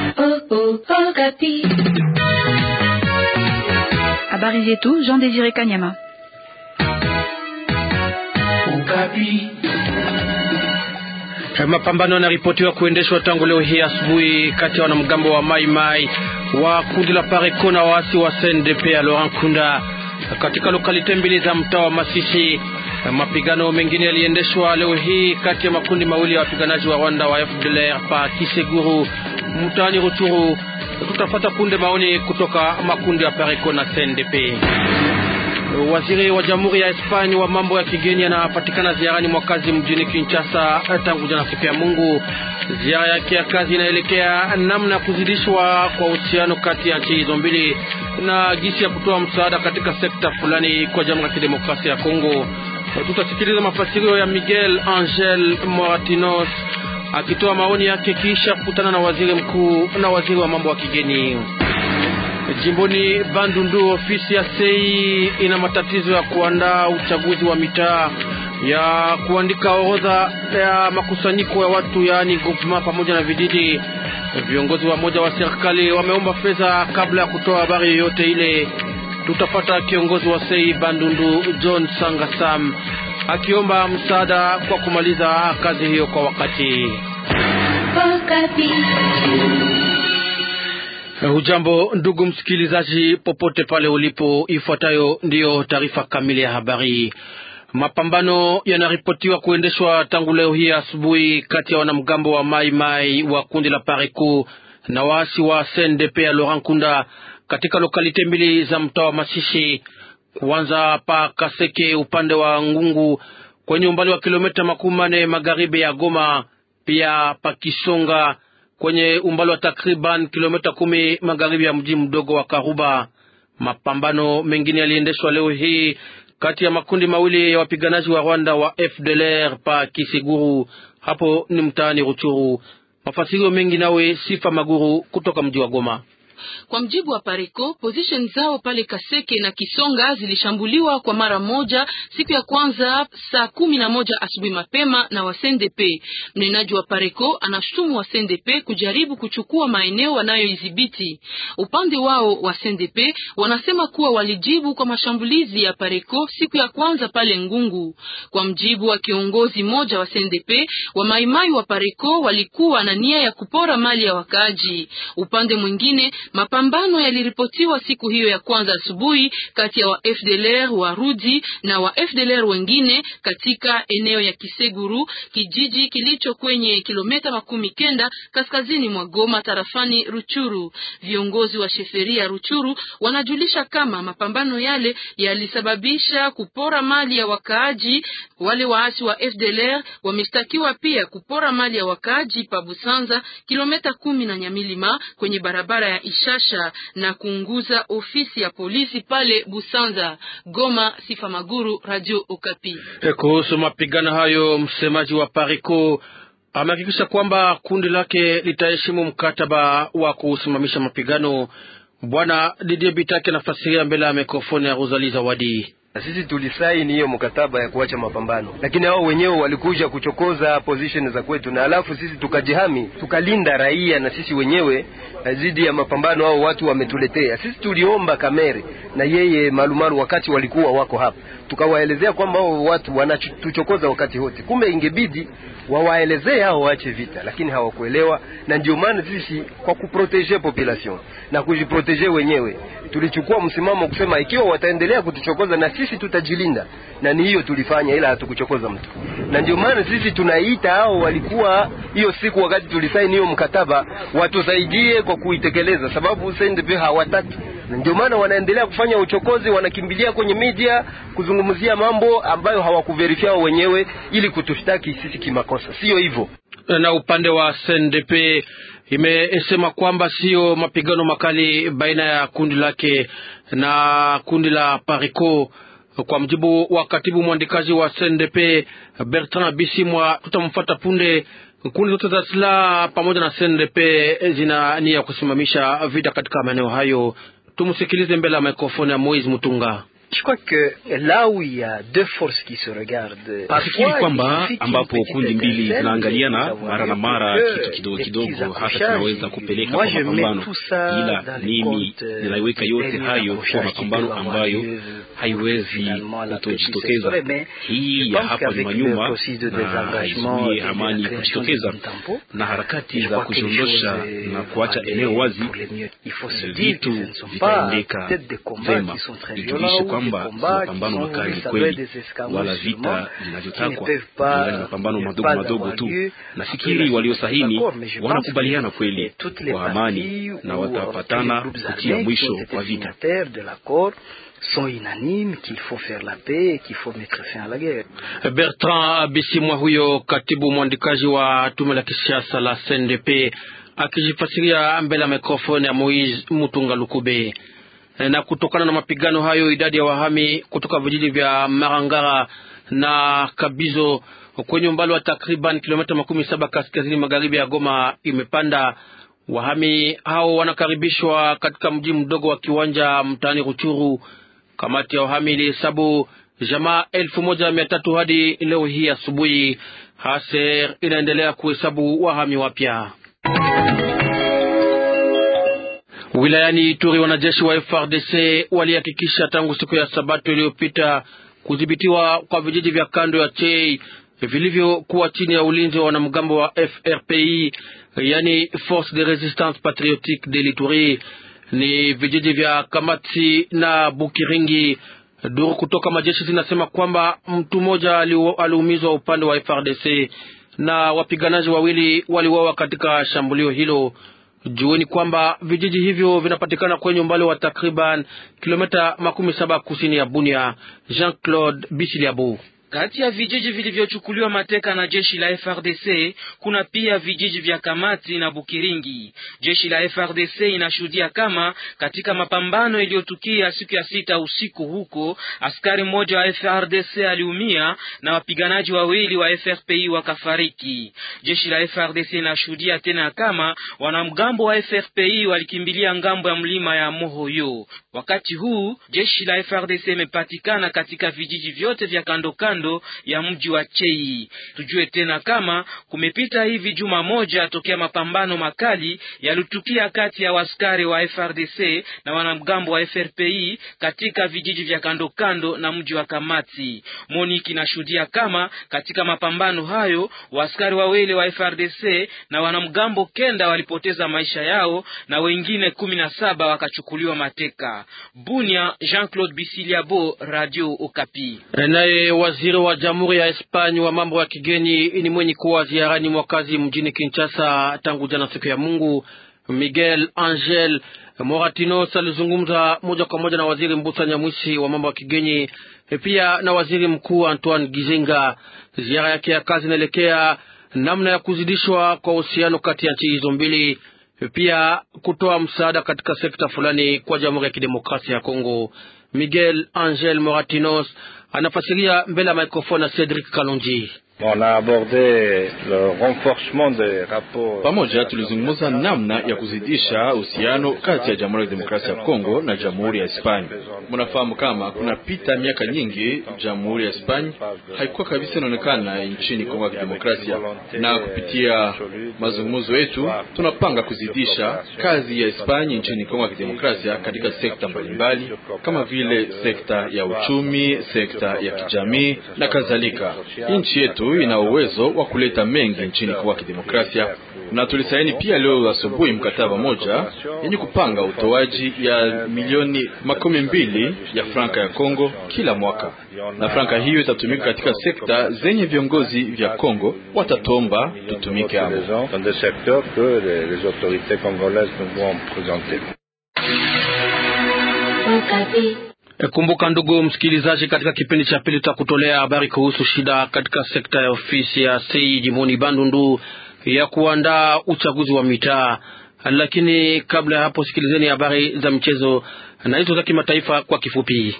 Habari zetu Jean Désiré Kanyama. Mapambano yanaripotiwa kuendeshwa tangu leo hii asubuhi kati ya wanamgambo wa Mai Mai wa kundi la Pareko na waasi wa CNDP ya Laurent Kunda katika lokalite mbili za mtaa wa Masisi. Mapigano mengine yaliendeshwa leo hii kati ya makundi mawili ya wapiganaji wa Rwanda wa FDLR pa Kiseguru mtaani Ruchuru. Tutafata punde maoni kutoka makundi ya Pareko na CNDP. Waziri wa Jamhuri ya Espanya wa mambo ya kigeni anapatikana ziarani mwakazi mjini Kinshasa tangu jana siku ya Mungu. Ziara yake ya kazi inaelekea namna ya kuzidishwa kwa uhusiano kati ya nchi hizo mbili na jinsi ya kutoa msaada katika sekta fulani kwa Jamhuri ya Kidemokrasia ya Kongo. Tutasikiliza mafasirio ya Miguel Angel Moratinos akitoa maoni yake kisha kukutana na waziri mkuu na waziri wa mambo ya kigeni. Jimboni Bandundu, ofisi ya sei ina matatizo ya kuandaa uchaguzi wa mitaa, ya kuandika orodha ya makusanyiko ya watu, yaani groupement pamoja na vijiji. Viongozi wa moja wa serikali wameomba fedha kabla ya kutoa habari yoyote ile. Tutapata kiongozi wa sei Bandundu John Sangasam akiomba msaada kwa kumaliza kazi hiyo kwa wakati. Hujambo ndugu msikilizaji, popote pale ulipo, ifuatayo ndiyo taarifa kamili ya habari. Mapambano yanaripotiwa kuendeshwa tangu leo hii asubuhi kati ya wanamgambo wa Mai Mai wa kundi la Pareku na waasi wa CNDP ya Laurent Kunda katika lokalite mbili za mtaa wa Masisi, kuanza pa Kaseke upande wa Ngungu kwenye umbali wa kilomita makumi manne magharibi ya Goma, pia pa Kisonga kwenye umbali wa takriban kilomita kumi magharibi ya mji mdogo wa Karuba. Mapambano mengine yaliendeshwa leo hii kati ya makundi mawili ya wapiganaji wa Rwanda wa FDLR pa Kisiguru, hapo ni mtaani Ruchuru. Mafasirio mengi nawe Sifa Maguru kutoka mji wa Goma. Kwa mjibu wa Pareko, position zao pale Kaseke na Kisonga zilishambuliwa kwa mara moja siku ya kwanza saa kumi na moja asubuhi mapema na wa CNDP. Mnenaji wa Pareko anashutumu wa CNDP kujaribu kuchukua maeneo wanayoidhibiti. Upande wao wa CNDP wanasema kuwa walijibu kwa mashambulizi ya Pareko siku ya kwanza pale Ngungu. Kwa mjibu wa kiongozi mmoja wa CNDP, wa maimai wa Pareko walikuwa na nia ya kupora mali ya wakaaji. Upande mwingine mapambano yaliripotiwa siku hiyo ya kwanza asubuhi kati ya wa FDLR wa Rudi na wa FDLR wengine katika eneo ya Kiseguru, kijiji kilicho kwenye kilomita makumi kenda kaskazini mwa Goma, tarafani Ruchuru. Viongozi wa sheferia Ruchuru wanajulisha kama mapambano yale yalisababisha kupora mali ya wakaaji. Wale waasi wa FDLR wameshtakiwa pia kupora mali ya wakaaji pa Busanza, kilomita kumi na Nyamilima kwenye barabara ya Ishasha na kuunguza ofisi ya polisi pale Busanza. Goma, Sifa Maguru, Radio Okapi. Kuhusu mapigano hayo, msemaji wa Pariko amehakikisha kwamba kundi lake litaheshimu mkataba wa kusimamisha mapigano. Bwana Didier Bitake anafasiria mbele ya mikrofoni ya Rosalie Zawadi. Na sisi tulisaini hiyo mkataba ya kuacha mapambano, lakini hao wenyewe walikuja kuchokoza position za kwetu, na alafu sisi tukajihami, tukalinda raia na sisi wenyewe dhidi ya mapambano hao watu wametuletea. Sisi tuliomba Kamere na yeye Malumalu wakati walikuwa wako hapa, tukawaelezea kwamba hao watu wanatuchokoza wakati wote, kumbe ingebidi wawaelezee hao waache vita, lakini hawakuelewa, na ndio maana sisi kwa kuprotege population na kujiprotege wenyewe tulichukua msimamo kusema ikiwa wataendelea kutuchokoza na sisi tutajilinda, na ni hiyo tulifanya, ila hatukuchokoza mtu. Na ndio maana sisi tunaita hao walikuwa hiyo siku wakati tulisaini hiyo mkataba watusaidie kwa kuitekeleza, sababu CNDP hawataki na ndio maana wanaendelea kufanya uchokozi, wanakimbilia kwenye media kuzungumzia mambo ambayo hawakuverifia wao wenyewe ili kutushtaki sisi kimakosa. Sio hivyo. Na upande wa CNDP imesema kwamba sio mapigano makali baina ya kundi lake na kundi la Parico. Kwa mjibu wa katibu mwandikaji wa CNDP Bertrand Bisimwa, tutamfuata punde. Kundi zote za silaha pamoja na CNDP zina nia ya kusimamisha vita katika maeneo hayo. Tumsikilize mbele ya mikrofoni ya Moise Mutunga. Nafikiri kwamba ambapo kundi mbili zinaangaliana mara na mara kitu kidogo kidogo, hata kinaweza kupeleka kwa mapambano, ila mimi ninaiweka yote hayo kwa mapambano ambayo haiwezi kutojitokeza. Hii ya hapa nyuma nyuma na haizuie amani kujitokeza, na harakati za kujiondosha na kuacha eneo wazi, vitu vitaendeka vema. Ijulishe kwamba si mapambano makali kweli, wala vita vinavyotakwa, ila ni mapambano madogo madogo tu. Nafikiri waliosahini wanakubaliana kweli kwa amani na watapatana kutia mwisho kwa vita. sont unanimes qu'il faut faire la paix et qu'il faut mettre fin à la guerre. Bertrand Bisimwa, huyo katibu mwandikaji wa tume la kisiasa la CNDP akijifasiria mbele ya mikrofoni ya Moise Mutunga Lukube. Na kutokana na mapigano hayo, idadi ya wahami kutoka vijiji vya Marangara na Kabizo kwenye umbali wa takriban kilomita makumi saba kaskazini magharibi ya Goma imepanda. Wahami hao wanakaribishwa katika mji mdogo wa Kiwanja mtaani Ruchuru. Kamati ya wahami ilihesabu jamaa elfu moja mia tatu hadi leo hii asubuhi. Haser inaendelea kuhesabu wahami wapya. Wilayani Ituri, wanajeshi wa FRDC walihakikisha tangu siku ya Sabato iliyopita kudhibitiwa kwa vijiji vya kando ya Chei vilivyokuwa chini ya ulinzi wa wanamgambo wa FRPI, yani Force de Resistance Patriotique de l'Ituri. Ni vijiji vya Kamati na Bukiringi. Duru kutoka majeshi zinasema kwamba mtu mmoja aliumizwa upande wa FRDC na wapiganaji wawili waliuawa katika shambulio hilo. Jueni kwamba vijiji hivyo vinapatikana kwenye umbali wa takriban kilomita makumi saba kusini ya Bunia. Jean Claude Bisiliabu kati ya vijiji vilivyochukuliwa mateka na jeshi la FRDC kuna pia vijiji vya Kamati na Bukiringi. Jeshi la FRDC inashuhudia kama katika mapambano iliyotukia siku ya sita usiku huko, askari mmoja wa FRDC aliumia na wapiganaji wawili wa FRPI wakafariki. Jeshi la FRDC inashuhudia tena kama wanamgambo wa FRPI walikimbilia ngambo ya mlima ya Mohoyo. Wakati huu jeshi la FRDC imepatikana katika vijiji vyote vya kando kando ya mji wa Chei. Tujue tena kama kumepita hivi juma moja tokea mapambano makali yalitukia kati ya waskari wa FRDC na wanamgambo wa FRPI katika vijiji vya kando kando na mji wa Kamati. Moniki inashuhudia kama katika mapambano hayo waskari wawili wa FRDC na wanamgambo kenda walipoteza maisha yao na wengine kumi na saba wakachukuliwa mateka. Bunia, Jean-Claude Bisiliabo, Radio Okapi. Naye waziri wa Jamhuri ya Espanya wa mambo ya kigeni ni mwenye kuwa ziarani mwakazi mjini Kinshasa tangu jana siku ya Mungu. Miguel Angel Moratinos alizungumza moja kwa moja na waziri Mbusa Nyamwisi wa mambo ya kigeni, pia na waziri mkuu Antoine Gizenga. Ziara yake ya kazi inaelekea namna ya kuzidishwa kwa uhusiano kati ya nchi hizo mbili, pia kutoa msaada katika sekta fulani kwa Jamhuri ya Kidemokrasia ya Kongo. Miguel Angel Moratinos anafasiria mbele ya mikrofoni ya Cedric Kalonji. Pamoja tulizungumza namna ya kuzidisha uhusiano kati ya Jamhuri ya Demokrasia ya Kongo na Jamhuri ya Hispania. Mnafahamu kama kunapita miaka nyingi Jamhuri ya Hispania haikuwa kabisa inaonekana nchini Kongo ya Kidemokrasia, na kupitia mazungumzo yetu tunapanga kuzidisha kazi ya Hispania nchini Kongo ya Kidemokrasia katika sekta mbalimbali kama vile sekta ya uchumi, sekta ya kijamii na kadhalika. Nchi yetu ina uwezo wa kuleta mengi nchini Kongo ya Kidemokrasia, na tulisaini pia leo asubuhi mkataba moja yenye kupanga utoaji ya milioni makumi mbili ya franka ya Kongo kila mwaka, na franka hiyo itatumika katika sekta zenye viongozi vya Kongo watatomba tutumike hapo. Kumbuka ndugu msikilizaji, katika kipindi cha pili tutakutolea habari kuhusu shida katika sekta ya ofisi ya sei jimboni Bandundu ya kuandaa uchaguzi wa mitaa. Lakini kabla ya hapo, sikilizeni habari za michezo na hizo za kimataifa kwa kifupi.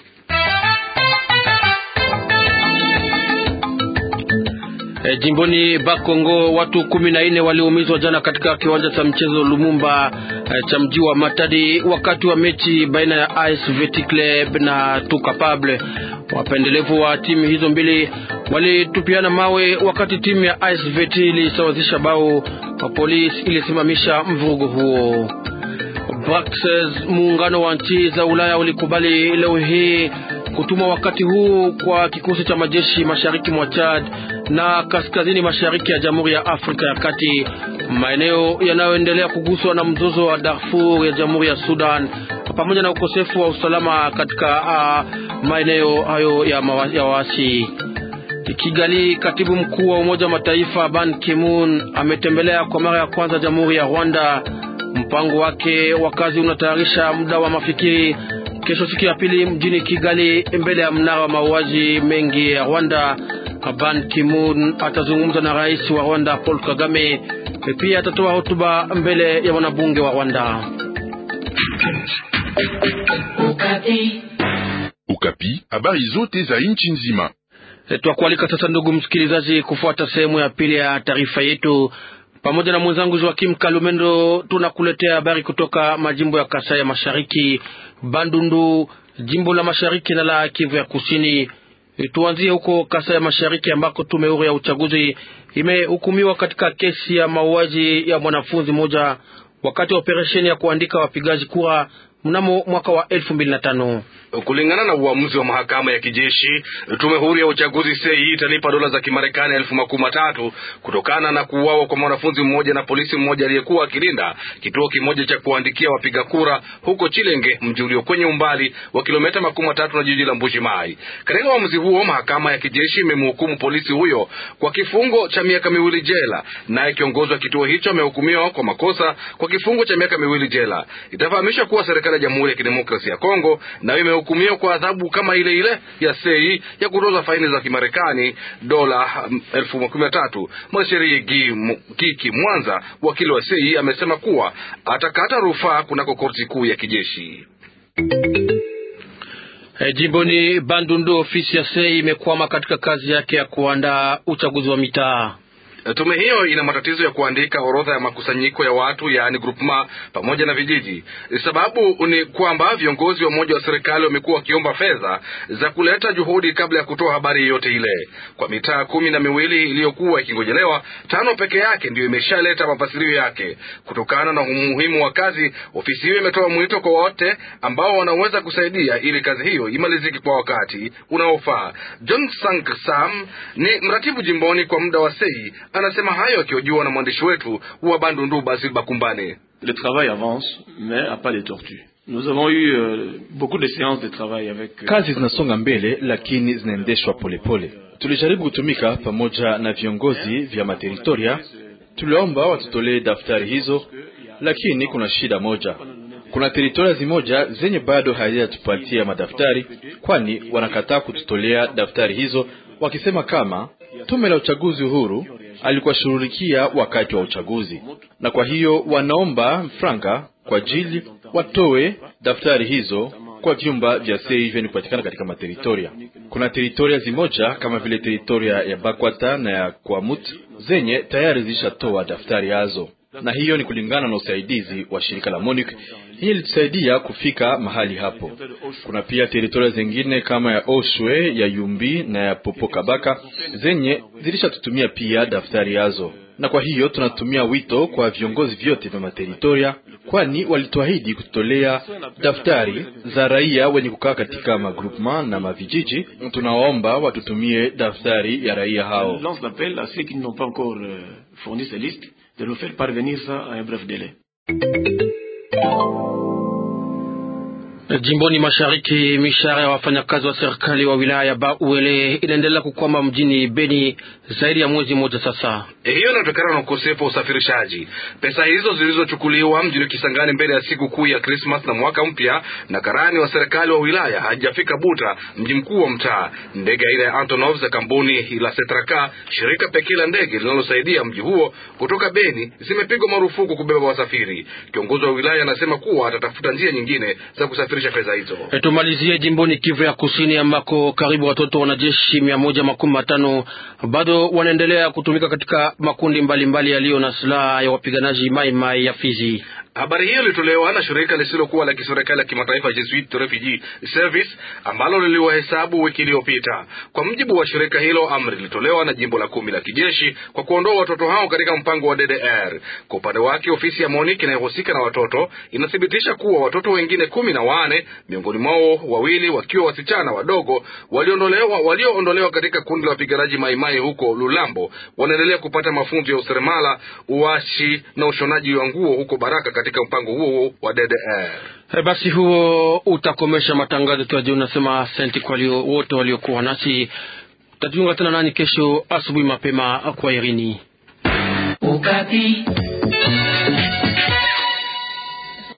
E, jimboni Bakongo watu kumi na nne waliumizwa jana katika kiwanja cha mchezo Lumumba cha mji wa Matadi wakati wa mechi baina ya AS Veti Club na Tu Capable. Wapendelevu wa timu hizo mbili walitupiana mawe wakati timu ya AS Veti ilisawazisha bao, polisi ilisimamisha mvurugo huo. Bruxelles, muungano wa nchi za Ulaya ulikubali leo hii kutuma wakati huu kwa kikosi cha majeshi mashariki mwa Chad na kaskazini mashariki ya Jamhuri ya Afrika ya Kati, maeneo yanayoendelea kuguswa na mzozo wa Darfur ya Jamhuri ya Sudan, pamoja na ukosefu wa usalama katika uh, maeneo hayo ya, ya waasi. Kigali, katibu mkuu wa Umoja wa Mataifa Ban Ki-moon ametembelea kwa mara ya kwanza Jamhuri ya Rwanda. Mpango wake wa kazi unatayarisha muda wa mafikiri kesho, siku ya pili mjini Kigali, mbele ya mnara wa mauaji mengi ya Rwanda. Ban Ki-moon atazungumza na rais wa Rwanda Paul Kagame, pia atatoa hotuba mbele ya wanabunge wa Rwanda. Ukapi, Ukapi, habari zote za nchi nzima. Twakualika sasa, ndugu msikilizaji, kufuata sehemu ya pili ya taarifa yetu pamoja na mwenzangu Joakim Kalumendo tunakuletea habari kutoka majimbo ya Kasai ya Mashariki, Bandundu, jimbo la Mashariki na la Kivu ya Kusini. Tuanzie huko Kasai ya Mashariki ambako tume huru ya uchaguzi imehukumiwa katika kesi ya mauaji ya mwanafunzi mmoja wakati wa operesheni ya kuandika wapigaji kura mnamo mwaka wa elfu mbili na tano. Kulingana na uamuzi wa mahakama ya kijeshi, tume huru ya uchaguzi sei italipa dola za Kimarekani elfu makumi matatu kutokana na kuuawa kwa mwanafunzi mmoja na polisi mmoja aliyekuwa akilinda kituo kimoja cha kuandikia wapiga kura huko Chilenge, mji ulio kwenye umbali wa kilomita makumi matatu na jiji la Mbuji Mai. Katika uamuzi huo, mahakama ya kijeshi imemhukumu polisi huyo kwa kifungo cha miaka miwili jela, naye kiongozi wa kituo hicho amehukumiwa kwa makosa kwa kifungo cha miaka miwili jela. Itafahamishwa kuwa serikali ya Jamhuri ya Kidemokrasia ya Kongo nayo hukumiwa kwa adhabu kama ile ile ya sei ya kutoza faini za Kimarekani dola elfu makumi na tatu. Mwanasheria Giki Mwanza, wakili wa sei, amesema kuwa atakata rufaa kunako korti kuu ya kijeshi. Hey, jimboni Bandundu, ofisi ya sei imekwama katika kazi yake ya kuandaa uchaguzi wa mitaa. Tume hiyo ina matatizo ya kuandika orodha ya makusanyiko ya watu yaani groupement pamoja na vijiji. Sababu ni kwamba viongozi wa umoja wa serikali wamekuwa wakiomba fedha za kuleta juhudi kabla ya kutoa habari yoyote ile. Kwa mitaa kumi na miwili iliyokuwa ikingojelewa, tano peke yake ndiyo imeshaleta mafasirio yake. Kutokana na umuhimu wa kazi, ofisi hiyo imetoa mwito kwa wote ambao wanaweza kusaidia ili kazi hiyo imalizike kwa wakati unaofaa. John Sank Sam ni mratibu jimboni kwa muda wa sei anasema hayo akihojiwa na mwandishi wetu wa Bandundu Basil Bakumbane. Le travail avance mais a pas de tortue. Nous avons eu euh, beaucoup de séances de travail avec euh, kazi zinasonga mbele lakini zinaendeshwa polepole. Tulijaribu kutumika pamoja na viongozi vya materitoria, tuliomba watutolee daftari hizo, lakini kuna shida moja. Kuna teritoria zimoja zenye bado hazijatupatia madaftari, kwani wanakataa kututolea daftari hizo wakisema kama tume la uchaguzi huru alikuwa shughulikia wakati wa uchaguzi, na kwa hiyo wanaomba franka kwa ajili watoe daftari hizo kwa vyumba vya sei vyenye kupatikana katika materitoria. Kuna teritoria zimoja kama vile teritoria ya Bakwata na ya Kwamut zenye tayari zilishatoa daftari yazo, na hiyo ni kulingana na usaidizi wa shirika la MONUC hii ilitusaidia kufika mahali hapo. Kuna pia teritoria zingine kama ya Oshwe, ya Yumbi na ya Popokabaka zenye zilishatutumia pia daftari yazo, na kwa hiyo tunatumia wito kwa viongozi vyote vya materitoria, kwani walituahidi kututolea daftari za raia wenye kukaa katika magroupement na mavijiji. Tunawaomba watutumie daftari ya raia hao. lance l'appel à ceux qui n'ont pas encore euh, fourni ces listes de nous faire parvenir ça à un bref délai. Jimboni mashariki, mishahara ya wafanyakazi wa serikali wa wilaya ya Bauele inaendelea kukwama mjini Beni zaidi ya mwezi mmoja sasa. Hiyo inatokana na ukosefu wa usafirishaji. Pesa hizo zilizochukuliwa mjini Kisangani mbele ya siku kuu ya Krismas na mwaka mpya, na karani wa serikali wa wilaya hajafika Buta, mji mkuu wa mtaa. Ndege aina ya Antonov za kampuni la Setraka, shirika pekee la ndege linalosaidia mji huo kutoka Beni, zimepigwa marufuku kubeba wasafiri. Kiongozi wa wilaya anasema kuwa atatafuta njia nyingine za kusafirisha fedha hizo. E, tumalizie jimboni Kivu ya Kusini ambako karibu watoto wanajeshi mia moja makumi matano bado wanaendelea kutumika katika makundi mbalimbali yaliyo na silaha ya wapiganaji Mai Mai ya Fizi. Habari hiyo ilitolewa na shirika lisilokuwa la kiserikali la kimataifa Jesuit Refugee Service ambalo liliwahesabu wiki iliyopita. Kwa mujibu wa shirika hilo, amri ilitolewa na jimbo la kumi la kijeshi kwa kuondoa watoto hao katika mpango wa DDR. Kwa upande wake, ofisi ya MONUC inayohusika na watoto inathibitisha kuwa watoto wengine kumi na wane, miongoni mwao wawili wakiwa wasichana wadogo, waliondolewa walioondolewa katika kundi la wapiganaji Maimai huko Lulambo, wanaendelea kupata mafunzo ya useremala, uashi na ushonaji wa nguo huko Baraka katika mpango huo wa DDR. He, basi huo utakomesha matangazo tu ya jioni. Nasema asante kwa wote waliokuwa nasi. Tutajiunga tena nani kesho asubuhi mapema. Kwa Irini Ukati.